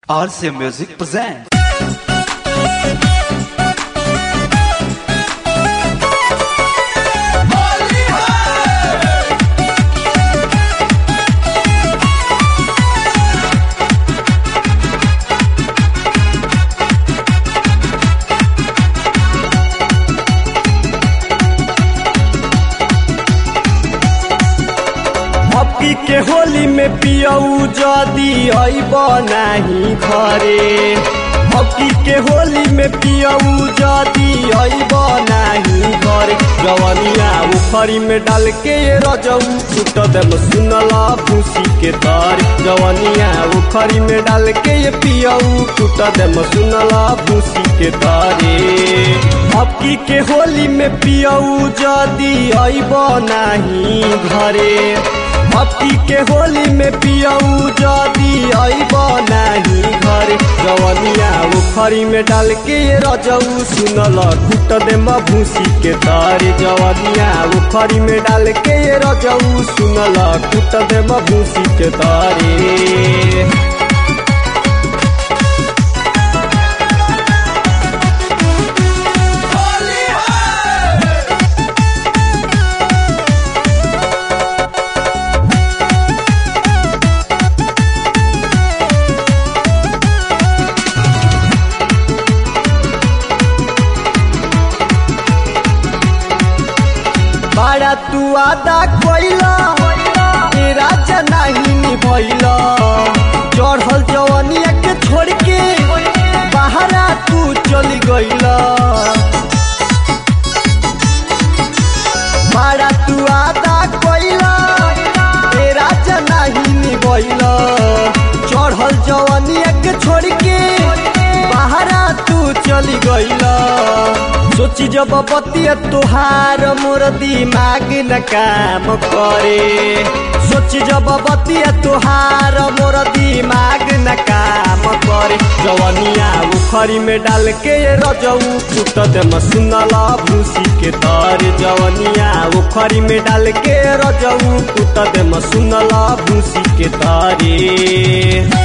RC Music presents. Hockey के होली में पियऊ जदी अइब नाही घरे हॉकी के होली में पियऊ जदी अइब नाही घरे जवनिया उखरी में डाल के रजऊ छूट देम सुनला भूसी के तर जवनिया उखरी में डाल के पियऊ छूट देम सुनला भूसी के तारे हॉकी के होली में पियऊ जदी अइब नाही घरे हप्ती के होली में पियऊ जदी अइब नाही घर जवनिया उखरी में डाल के रजऊ सुनल कुट दे भूसी के तारे जवनिया उखरी में डाल के रजऊ सुनल कुट दे भूसी के तारे बाड़ा तू आदा कोइला ए राजा नहीं निभैला चढ़ल जवनिया के छोड़ के बाहरा तू चली गइला बाड़ा तू आदा कोइला ए राजा नहीं निभैला चढ़ल जवनिया के छोड़ के बाहरा तू चली गइला सोची जब बतिया तुहार मोर दिमाग न काम करे सोची जब बतिया तुहार मोर दिमाग न काम करे जवनिया उखरी में डाल के रजऊ कुट दे सुनला भूसी के तर जवनिया उखरी में डाल के रजऊ कुट दे सुनला भूसी के तारे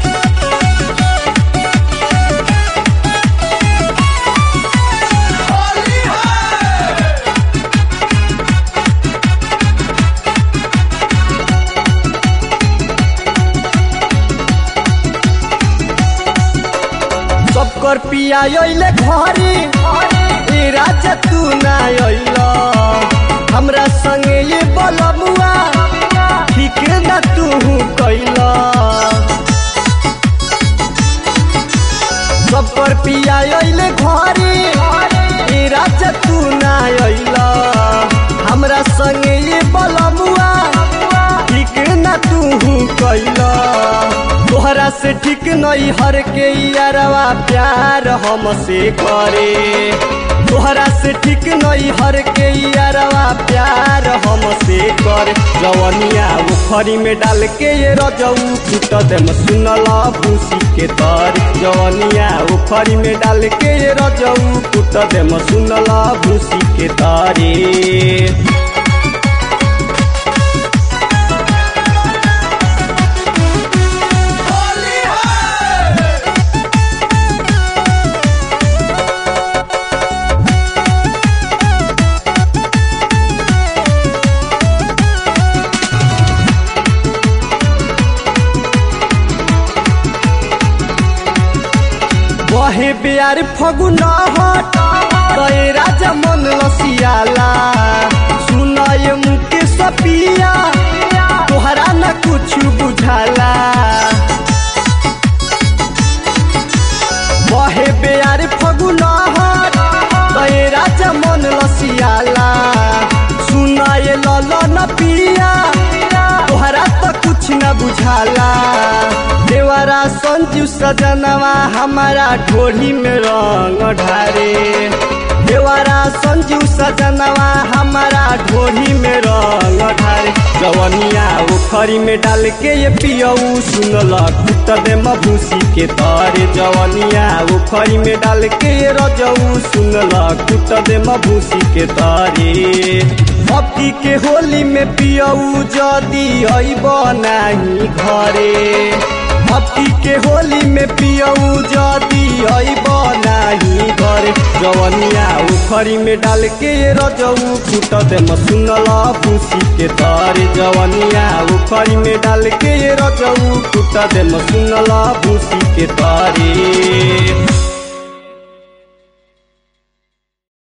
सबकर पिया अइले घरे ए राजा तू ना अइला हमरा संगे ये बलमुआ ठीक ना तू कैला सबकर पिया अइले घरे ए राजा तू ना अइला हमरा संगे ये बलमुआ ठीक ना तू कैला तोहरा से ठीक नहीं हर के यारवा प्यार हमसे करे तोहरा से ठीक नहीं हर के यारवा प्यार हमसे करे जवनिया उखरी में डाल के ये रजऊ छूट दे सुनला भूसी के तर जवनिया उखरी में डाल के ये रजऊ छूट दे सुनला भूसी के तारे बहे बिहार फगुन हट गए राजा मन लसियाला सुनाय मुके सपिया तोहरा न कुछ बुझाला बहे बिहार फगुन हट गए राजा मन लसियाला सुनाय लल न पिया तोहरा तो कुछ न बुझाला देवरा संजू सजनवा हमारा ढोली में रंग ढारे देवरा संजू सजनवा हमारा ढोली में रंग ढारे जवनिया उखरी में डाल के ये पियऊ सुनल कुट दे भूसी के तारे जवनिया उखरी में डाल के ये रजऊ सुनल कुट दे भूसी के तारे हप्ती के होली में पियऊ जदी अइब नाही घरे अबकी के होली में पियऊ जदी अइब नाही घर जवनिया उखरी में डाल के रजऊ फूट दे सुनल भूसी के तर जवनिया उखरी में डाल के रजऊ फूट दे सुनल भूसी के तारे